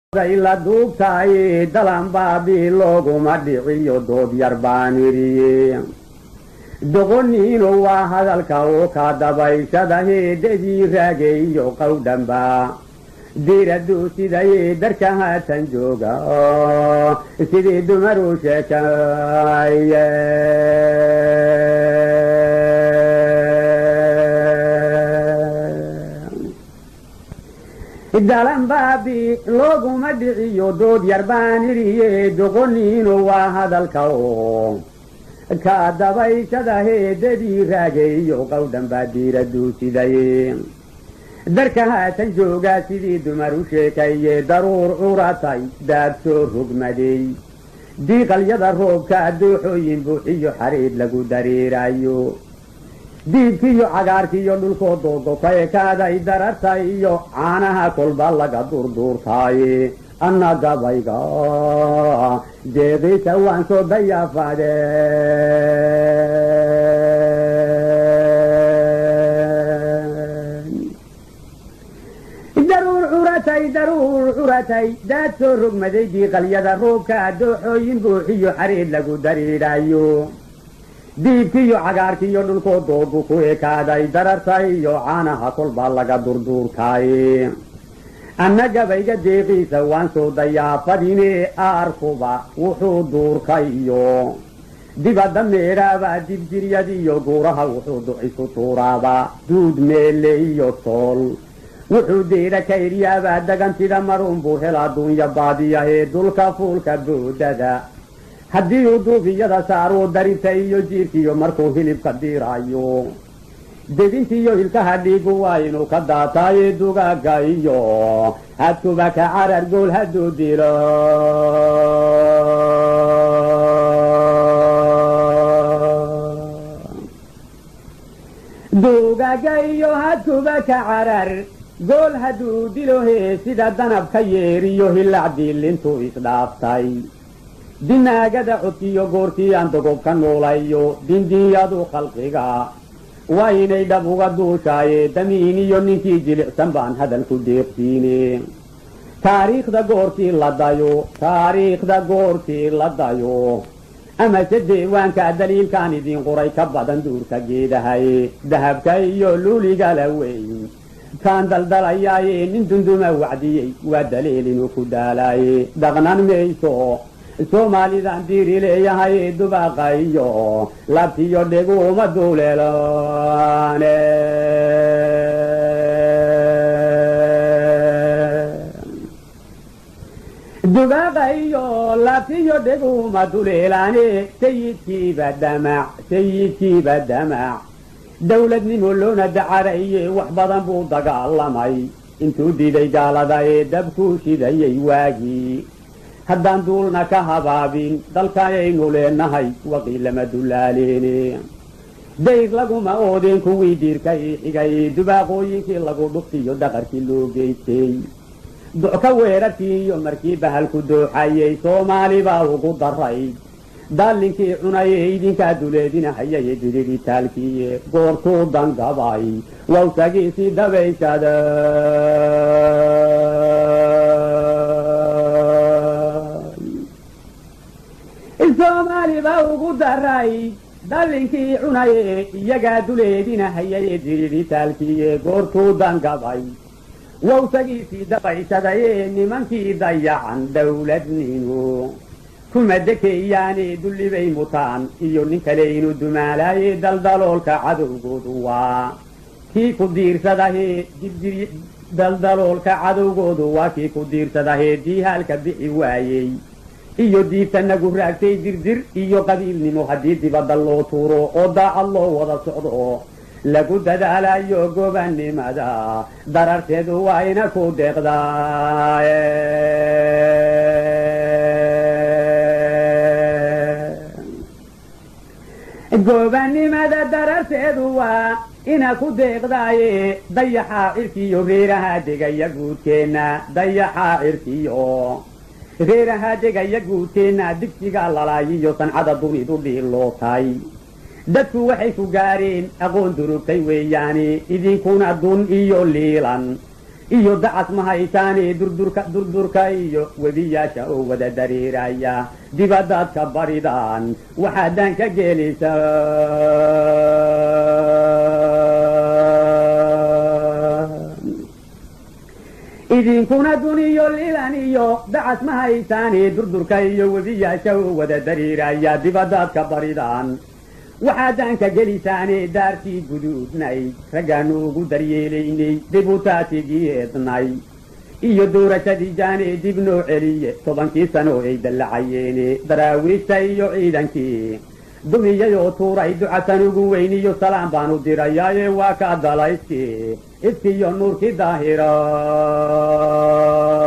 la duubtaay dalanbaabii looguma dhiciyo dood yar baan idhiye doqoniinu waa hadalka oo ka dabayshada heedadii raageeyo qowdhanba diiraduu sidaye darka haatan jooga sidii dumaruu sheekaye dalanbaabi looguma dhiciyo dood yar baan idhiye doqoniinu waa hadalka oo ka dabayshada heedadii raageeyo qowdhan baa diiraduu sidaye darka haatan joogaa sidii dumar u sheekaye daruur curatay daad soo rogmaday diiqalyada roobka dooxooyin buuxiyo xariid lagu dareerayo diibkiiyo cagaarkiiyo dhulkoo doogo ka ekaaday dararta iyo caanaha kolba laga durduurtaaye anna gabayga deeqiisa waan soo dayaafade daruur curatay daruur curatay daad soo rogmaday diiqalyada roobka dooxooyin buuxiyo xariid lagu dariidhayo diibkiiyo cagaarkiiyo dhulkoo doogu ku ekaaday dararta iyo caanaha kolbaa laga durduurtaaye anna gabayga deeqiisa waan soo dayaafadine aarkuba wuxuu duurkayo dibadda meedhaaba dibjiryadiyo guuraha wuxuu ducisu tuuraaba duud meelle iyo tool wuxuu deedha ka idhyaabaa dagantida marunbuu hela duunya baadiyahee dulka fuulka boodada haddii uu duufiyada saaruu darinta iyo jiirkiiyo markuu hilibka diiraayo dedintiiyo ilkaha dhiigu waa inuu ka daataaye dugaaga iyo hadkuba ka carar gool hadduu dilo dugaaga iyo hadkuba ka carar gool hadduu dilo hee sida danab ka yeeriyo hilac diilintuu isdhaaftay dinaagada codkiiyo goortii aan dogob ka noolayo dindiiyadu khalqiga waa inay dhab uga duushaaye damiin iyo ninkii jilicsan baan hadalku deeqsiine taariikhda goortii la dayo taariikhda goortii la dayo amase deewaanka daliilkaan idiin qoray ka badan duurka geedahaye dahabka iyo luuligala weyn kaan daldalayaaye nin dunduma wacdiyey waa daliil inuu ku daalaaye dhaqnan mayso soomaalidan diiri leeyahay dubaaqa iyo labtiyo dheguma duuleelone dubaaqa iyo labtiyo dheguma duleelaane sayidkiiba damac sayidkiiba damac dowladnimo loona dacaraye wax badan buu dagaalamay intuu diiday gaalada ee dabkuu shidayay waagii haddaan duulna ka habaabin dalkaayaynu leenahay waqii lama dullaaleene dayr laguma oodeen kuwii diirka ii xigay dubaaqooyinkii lagu dhuftiyo dhaqarkii loo geystay ducka weerarkii iyo markii bahalku dooxayay soomaali baa ugu daray daallinkii cunayee idinkaa duleedinahayaye diridhitaalkiiye goortuu dangabay wawsagiisii dabayshada soomaali baa ugu daray dallinkii cunaye iyagaa duleedinahayaye diridhitaalkiiye goortuu dangabay wawsagiisii dabayshadaye nimankii dayacan dowladnimo kuma dekeeyaane dullibay mutaan iyo nin kale inuu dumaalaaye daldaloolka cadowgoodu waa kii ku diirsadahee dibjir daldaloolka cadowgoodu waa kii ku diirsadahee diihaalka bixi waayey iyo diibta nagu raagtay dirdir iyo qabiilnimo haddii dibadda loo tuuro oo daacad loo wada socdo lagu dadaalayo gobanimada dararteedu waa ina ku deeqdaa gobanimada dararteedu waa ina ku deeqdaaye dayaxaa cirkiyo reeraha degaya guudkeenna dayaxaa cirkiyo reeraha degaya guudkeenna digsiga lalaayiyo sancada dunidu dhiilootay dadku waxay ku gaareen aqoon durugtay weeyaane idinkuna dun iyo liilan iyo dacas ma haysaane durdurka durdurka iyo webiyaasha oo wada dareeraya dibadaad ka baridaan waxaadaan ka geelaysa idinkuna duniyo lilan iyo dacas ma haysaane durdurka iyo webiyaasha oo wada dareeraya dibadaad ka baridaan waxaadaan ka gelisaane daartii guduudnay raggaanu ugu daryeelaynay dibutaatigiyeednay iyo doorashadii jaane dib noo celiye tobankii sano ay dallacayeene daraawiishta iyo ciidankii dumiyayoo tuuray ducasan ugu weyniyo salaam baanu dirayaaye waa ka dalayskii ifkiiyo nuurkii daahira